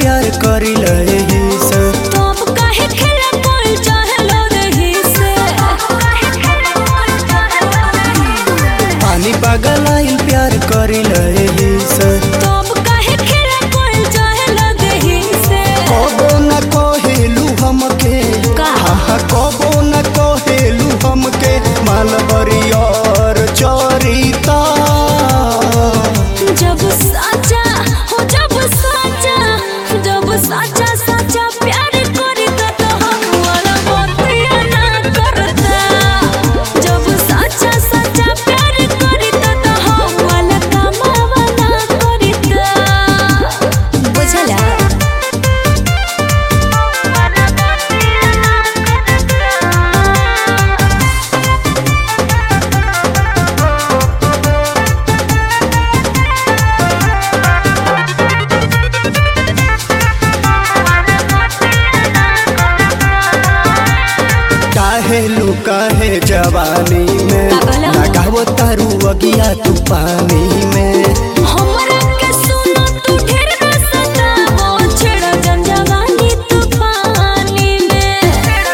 प्यार करिल एही से तो अब काहे खेला कोई चाहलो रही से पानी पागल आइल प्यार करिल एही से तो अब काहे खेला कोई चाहलो रही से कबो न कहेलू हमके का? हा हा कबो न कहेलू हमके मालवरी और चोरीता जब साचा हो जब साचा जब साचा साचा प्यार करता तो हम वाला बतिया ना करता जब साचा साचा प्यार करता तो हम वाला कमावा ना करता बुझला काहे लुकाहे जवानी में का कहला? लगावो तारू अगिया तू पानी में हमरा के सुनो तू ढेर न सतावो छेड़ा जंजवानी तूफानी में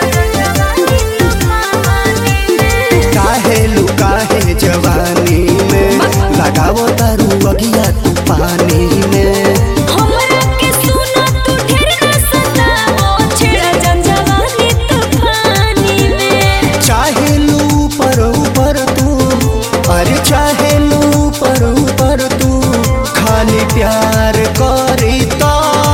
काहे लुकाहे जवानी में लगावो तारू अगिया तू पानी में हमरा के सुनो तू ढेर न सतावो छेड़ा जंजवानी तूफानी में चाहे लू पर ऊपर तू अरे चाहे लू पर ऊपर तू खाली प्यार करी तो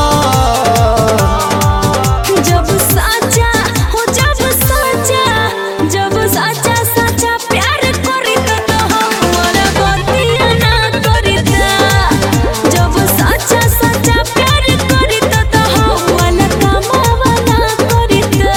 जब साचा हो जब साचा जब साचा साचा प्यार करिता तो हमरा बतिया ना करिता जब साचा साचा प्यार करिता तो हमरा कमावा ना करिता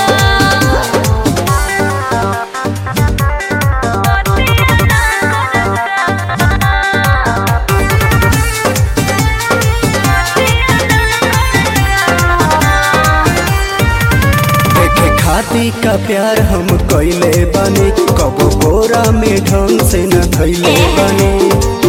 देखे खाती का प्यार हम कैले बने कबो बोरा में ढंग से न धैले बने